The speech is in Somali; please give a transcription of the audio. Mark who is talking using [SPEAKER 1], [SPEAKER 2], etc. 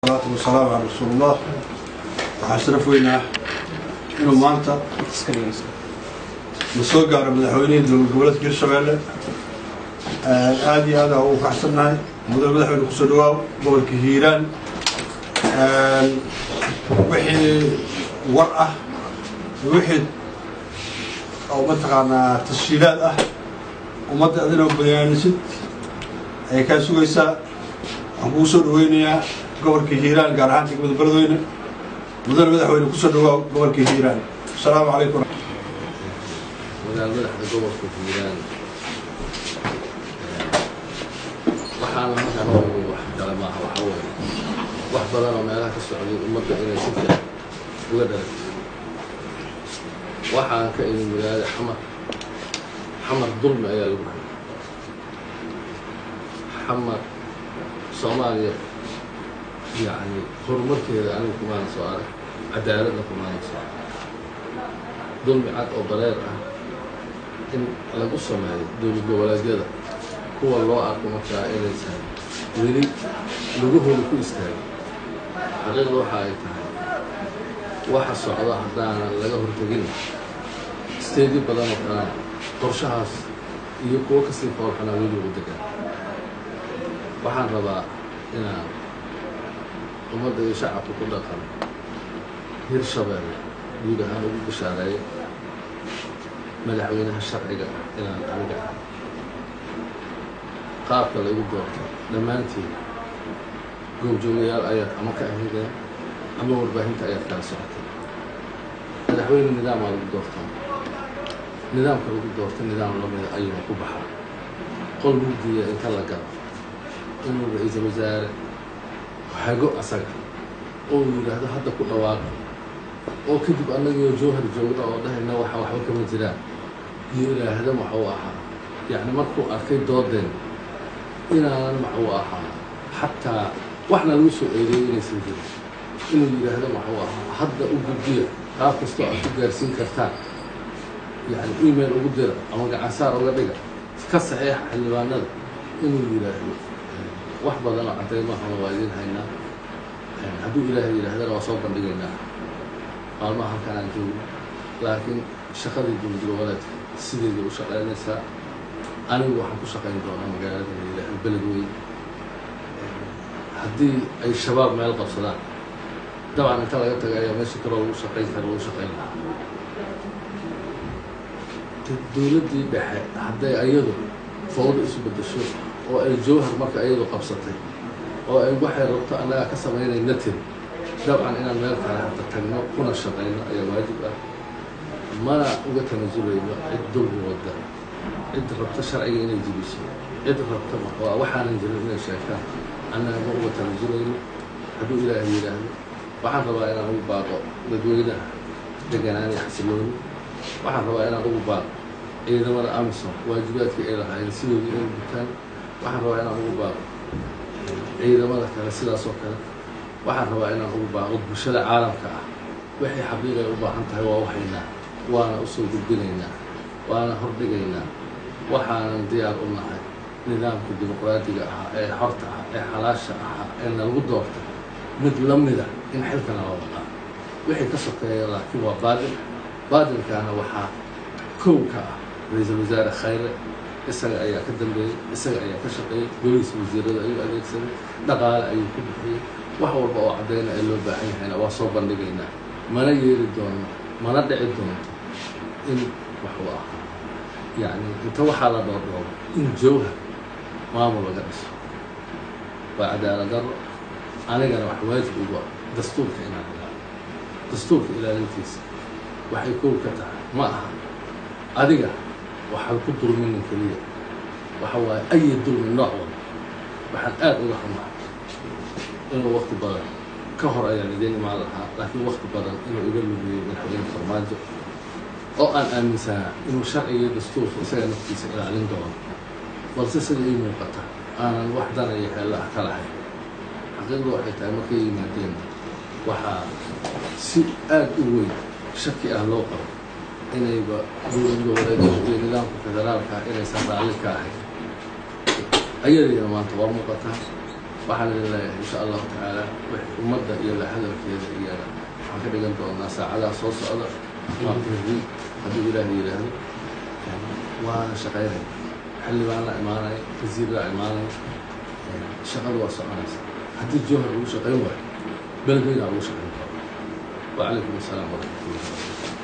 [SPEAKER 1] salaatu wasalaamu calaa rasuulillah waxaa sharaf weynaa inuu maanta la soo gaaro madaxweynihii dowlad goboleedka hirshabeelle aada iyo aada ugu kaxsannahay mudane madaxweyne kusoo dhawaaw gobolka hiiraan wixii war ah wixii oo mataqaanaa tashiilaad ah ummadda adinoo bayaanisid ayay kaa sugaysaa waxaan kugu soo dhaweynayaa gobolka hiiraan gaar ahaan degmada beledweyne mudane madaxweyne kusoo dhawaaw gobolka hiiraan asalaamu calaykum
[SPEAKER 2] magaal madaxda gobolka hiiraan waxaana markaan oogu wax kale maaha waxa weeye wax badan oo meelaha ka socday ummadda inay si fiican uga dharagto waxaan ka idin magaalada xamar xamar dulmi ayaa lagu hayay xamar soomaaliya yacni horumarkeeda anigu kumaana soo arag cadaaladna kumaana soo arag dulmi cad oo bareer ah in lagu sameeyo dowlad goboleedyada kuwa loo arko markaa inaysan weli lugahooda ku istaagin xaqiiqda waxa ay tahay waxa socda haddaanan laga hortegin steedyo badan oo kalena qorshahaas iyo kuwo kasii foolxanaa weli ugu degan waxaan rabaa inaan ummadda iyo shacabka ku dhaqan hirshabeelle guud ahaan ugu bishaareeyo madaxweynaha sharciga ah inaan aniga ah qaabka la igu doorto dhammaantiin goobjoogayaal ayaad ama ka ahideen ama warbaahinta ayaad kala socotay madaxweyne nidaamaa lagu doortaa nidaamka lagu doorta nidaam lamida ayuuna ku baxaa qol mugdiya inta la galo inuu ra-iisul wasaare hago asaga oo yidhaahdo hadda ku dhawaaqa oo kadib annagio jowhar joogna oo dhahayna waxa waxba kama jiraan iyo ilaahda maxuu ahaa yacni markuu arkay doodeen inaanan maxuu ahaa xataa waxna lagu soo eedeeyay inaysan jirin inuu yidhaahdo maxuu ahaa hadda u gudbiya qaab kastoo aad ku gaarsiin kartaan yacni email ugu dira ama gacansaar uga dhiga ka saxiixa xildhibaanada inuu yidhaahdo wax badan oo caddaymahana waa idin haynaa hadduu ilaahay yidhaahdana waa soo bandhigaynaa maalmaha halkaan aan joogno laakiin shaqadii dowlad goboleedka sideeda u shaqaynaysaa anigu waxaan ku shaqayn doonaa magaalada layidhaahdo beledweyne haddii ay shabaab meel qabsadaan dabcan inta laga taga ayaa meesha kaloo lagu shaqayn kara lagu shaqayn lahaa dowladdii dhexe hadday ayadu fawdo isu beddesho oo ay jowhar marka ayadu qabsatay oo ay waxay rabto annagaa ka samaynayna tiri dabcan inaan meel kale hadda tagno kuna shaqayno ayaa waajib ah mana uga tanasulayno cid dulmi wadda cid rabta sharciga inay jibiso cid rabta waa waxaanan jirin inay sheegtaan annaga ma uga tanasulayno hadduu ilaahay yidhaahdo waxaan rabaa inaan ugu baaqo dadweynaha deganaan iyo xasilooni waxaan rabaa inaan ugu baaqo ciidamada amison waajibaadkii ay lahaayeen sidooda inay gutaan waxaan rabaa inaan ugu baaqo ciidamada kale sidaas oo kale waxaan rabaa inaan ugu baaqo bulshada caalamka ah waxay xaqiiq ay u baahan tahay waa uhaynaa waana usoo gudbinaynaa waana hordhigaynaa waxaanan diyaar u nahay nidaamka dimuqraadiga ahaa ee xorta ah ee xalaasha ahaa ee nalagu doorta mid la mida in xilkana la waqaa wixii ka sokeeya laakiin waa baadil baadilkaana waxaa kow ka ah ra-iisul wasaare khayre isaga ayaa ka dambeeyey isaga ayaa ka shaqeeyey boliis wasiirada ayuu adeegsaday dhaqaale ayuu ku bixiyey wax walba oo caddayna ee loo baahan yahayna waa soo bandhigaynaa mana yeeli doono mana dhici doonto in waxuu ahaa yacni inta waxaa la dhoordhoobo in jowhar maamul laga dhiso waa cadaalad darro anigana wax waajib ugu ah dastuurka inaan ilaalo dastuurka ilaalintiisa waxay kow ka tahay ma aha adiga waxaad ku dulminin keliya waxa waaye ayi dulmi nooc walba waxaan aada uga xumaa inuu wakti badan ka hor ayaan idiin imaan lahaa laakiin wakti badan inuu iga lumiyey madaxweyne farmaajo oo aan aaminsanaa inuu sharciga dastuurka isaga naftiisa ilaalin doono balse sida ii muuqata aanan wax dana iyo xeella ah ka lahayn xaqiiqdu waxay tahay markay yimaadeen waxaa si aada u weyn shaki ah loo qabo inayba dowlad goboleedyada iyo nidaamka federaalka inaysan raalli ka ahayn ayadayna maanta waa muuqataa waxaan idin leeyahay insha allahu tacaala wixii ummadda iyo la hadalkeeda iyana waxaan ka dhigan doonaa saacadaha soo socda maaqribin hadduu ilaahay yidhaahdo waana shaqaynaya xildhibaan la imaanaya wasiir la imaanaya shaqadu waa soconaysa haddii jowhar ugu shaqayn waayo beledweyna ugu shaqayn karo وعليكم السلام ورحمة الله وبركاته